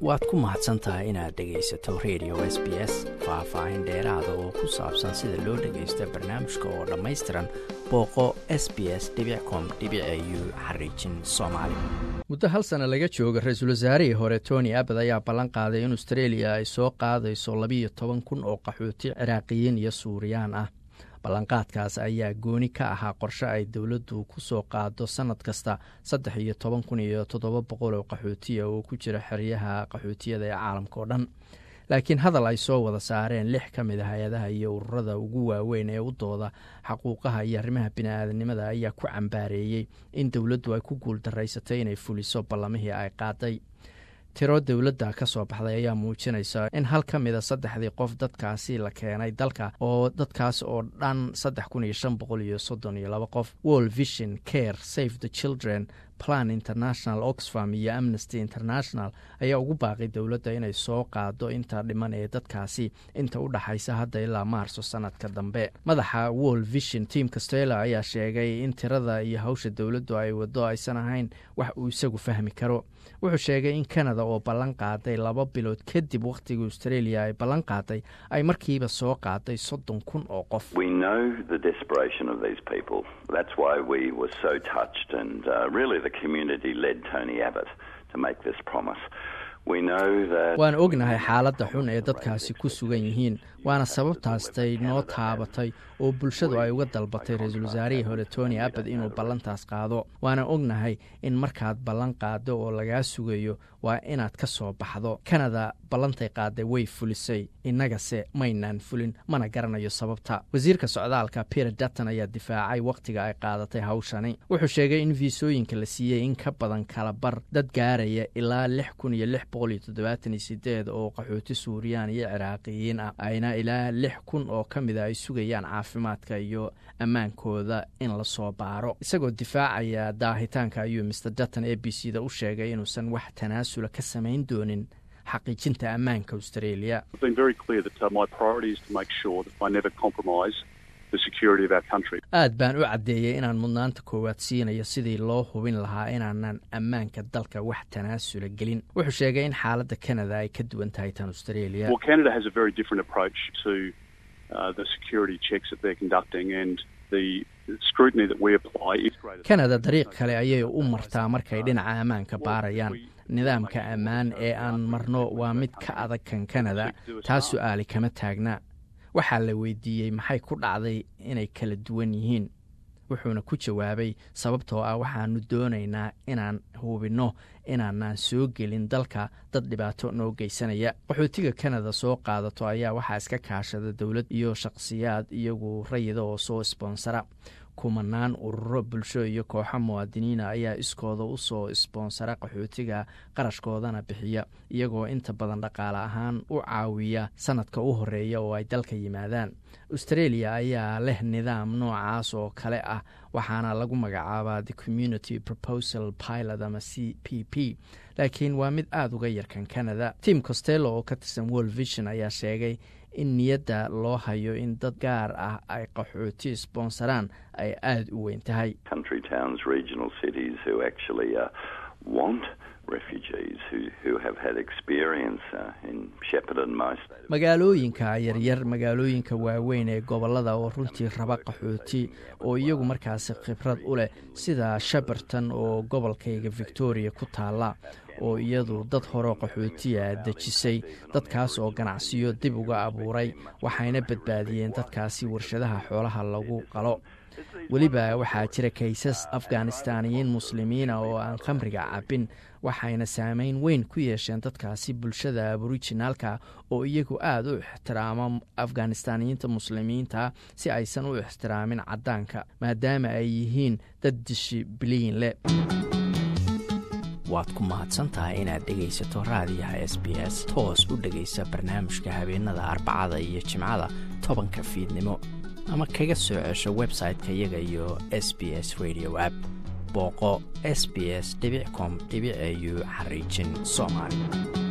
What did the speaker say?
waad ku mahadsan tahay inaad dhegaysato radio s b s faah-faahin dheeraada oo ku saabsan sida loo dhagaysto barnaamijka oo dhammaystiran booqo s b s com u xariijin soomaali muddo hal sana laga jooga ra-iisul wasaarihii hore tony abad ayaa ballan qaaday in australia ay soo qaadayso labiiyo toban kun oo qaxooti ciraaqiyiin iyo suuriyaan ah ballanqaadkaas ayaa gooni ka ahaa qorshe ay dowladdu ku soo qaado sannad kasta saddex iyo toban kun iyo toddoba boqol oo qaxootiya oo ku jira xeryaha qaxootiyada ee caalamka oo dhan laakiin hadal ay soo wada saareen lix ka mid a hay-adaha iyo ururada ugu waaweyn ee u dooda xaquuqaha iyo arrimaha bini-aadanimada ayaa ku cambaareeyey in dowladdu ay ku guuldaraysatay inay fuliso ballamihii ay qaaday tiro dowladda ka soo baxday ayaa muujinaysa in hal ka mida saddexdii qof dadkaasi la keenay dalka oo dadkaas oo dhan saddex kun iyo shan boqol iyo soddon iyo laba qof world vision care save the children plan international oxfam iyo amnesty international ayaa ugu baaqay dowladda inay soo qaado inta dhiman ee dadkaasi inta u dhaxaysa hadda ilaa maarso sanadka dambe madaxa world vision team castella ayaa sheegay in tirada iyo hawsha dowladdu ay wado aysan ahayn wax uu isagu fahmi karo wuxuu sheegay in canada oo ballan qaaday laba bilood kadib wakhtigii australia ay ballan qaaday ay markiiba soo qaaday soddon kun oo qof waan ognahay xaaladda xun ee dadkaasi ku sugan yihiin waana sababtaastay noo taabatay oo bulshadu ay uga dalbatay ra-iisul wasaarihii hore tony abad inuu ballantaas qaado waana ognahay in markaad ballan qaado oo lagaa sugayo waa inaad ka soo baxdo kanada ballantay qaaday way fulisay innagase maynaan fulin mana garanayo sababta wasiirka socdaalka peter dutton ayaa difaacay wakhtiga ay qaadatay hawshani wuxuu sheegay in fiisooyinka la siiyey in ka badan kala bar dad gaaraya ilaa lix kun iyo lix boqol iyo toddobaatan iyo sideed oo qaxooti suuriyaan iyo ciraaqiyiin ah ayna ilaa lix kun oo ka mida ay sugayaan caafimaadka iyo ammaankooda in la soo baaro isagoo difaacaya daahitaanka ayuu master dutton a b c da u sheegay inuusan wax tanaasula ka samayn doonin xaqiijinta ammaanka australia aad baan u caddeeyey inaan mudnaanta koowaad siinayo sidii loo hubin lahaa inaanan ammaanka dalka wax tanaasula gelin wuxuu sheegay in xaaladda canada ay ka duwan tahay tan australia canada dariiq kale ayay u martaa markay dhinaca ammaanka baarayaan nidaamka ammaan ee aan marno waa mid ka adag kan canada taa su-aali kama taagna waxaa la weydiiyey maxay ku dhacday inay kala duwan yihiin wuxuuna ku jawaabay sababtoo ah waxaanu doonaynaa inaan hubinno inaanaan soo gelin dalka dad dhibaato noo geysanaya qaxootiga canada soo qaadato ayaa waxaa iska kaashada dowlad iyo shakhsiyaad iyagu rayida oo soo isboonsara kumanaan ururo bulsho iyo kooxo muwaadiniina ayaa iskooda u soo isboonsara qaxootiga qarashkoodana bixiya iyagoo inta badan dhaqaale ahaan u caawiya sanadka u horeeya oo ay dalka yimaadaan australia ayaa leh nidaam noocaas oo kale ah waxaana lagu magacaabaa the community proposal pilot ama c p p laakiin waa mid aada uga yarkan canada tim costello oo ka tirsan world vision ayaa sheegay in niyadda loo hayo in dad gaar ah ay qaxooti sboonsaraan ay aada u weyn tahay magaalooyinka yaryar magaalooyinka waaweyn ee gobollada oo runtii raba qaxooti oo iyagu markaasi khibrad u leh sida shaberton oo gobolkayga victoria ku taalla oo iyadu dad horeo qaxootiya dejisay dadkaas oo ganacsiyo dib uga abuuray waxayna badbaadiyeen dadkaasi warshadaha xoolaha lagu qalo weliba waxaa jira kaysas afganistaniyiin muslimiina oo aan khamriga cabbin waxayna saameyn weyn ku yeesheen dadkaasi bulshada aborijinaalka oo iyagu aada u ixtiraamo afganistaniyiinta muslimiinta si aysan u ixtiraamin caddaanka maadaama ay yihiin dad dishi biliyin leh waad ku mahadsantahay inaad dhegaysato raadiyaha s b s toos u dhegaysa barnaamijka habeenada arbacada iyo jimcada tobanka fiidnimo ama kaga soo cesho website-ka iyaga iyo s b s radio app booqo s b s com au xariijin soomaali